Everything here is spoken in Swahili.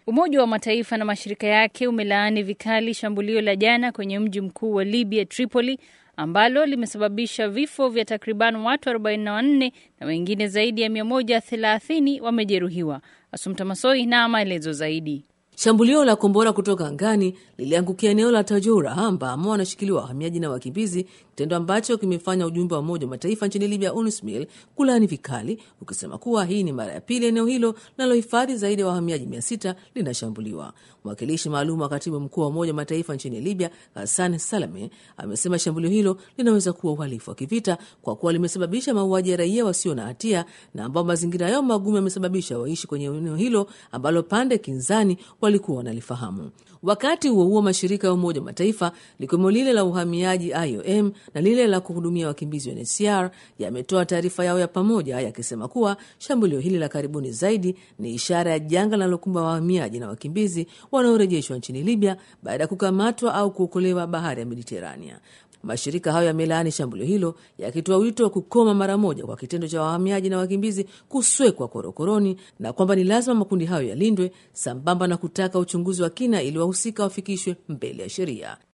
Umoja wa Mataifa na mashirika yake umelaani vikali shambulio la jana kwenye mji mkuu wa Libya, Tripoli, ambalo limesababisha vifo vya takriban watu 44 na wengine zaidi ya 130 wamejeruhiwa. Asumta Masoi na maelezo zaidi. Shambulio la kombora kutoka angani liliangukia eneo la Tajura ambamo wanashikiliwa wahamiaji na wakimbizi, kitendo ambacho kimefanya ujumbe wa Umoja wa Mataifa nchini Libya, UNSMIL, kulaani vikali, ukisema kuwa hii ni mara ya pili eneo hilo linalohifadhi zaidi ya wahamiaji mia sita linashambuliwa. Mwakilishi maalum wa katibu mkuu wa Umoja wa Mataifa nchini Libya, Hassan Salame, amesema shambulio hilo linaweza kuwa uhalifu wa kivita kwa kuwa limesababisha mauaji ya raia wasio na hatia na ambao mazingira yao magumu yamesababisha waishi kwenye eneo hilo ambalo pande kinzani walikuwa wanalifahamu. Wakati huo huo, mashirika ya Umoja wa Mataifa likiwemo lile la uhamiaji IOM na lile la kuhudumia wakimbizi UNHCR yametoa taarifa yao ya pamoja yakisema kuwa shambulio hili la karibuni zaidi ni ishara ya janga linalokumba wahamiaji na wakimbizi wanaorejeshwa nchini Libya baada ya kukamatwa au kuokolewa bahari ya Mediterania. Mashirika hayo yamelaani shambulio hilo yakitoa wito wa kukoma mara moja kwa kitendo cha wahamiaji na wakimbizi kuswekwa korokoroni na kwamba ni lazima makundi hayo yalindwe, sambamba na kutaka uchunguzi wa kina ili wahusika wafikishwe mbele ya sheria.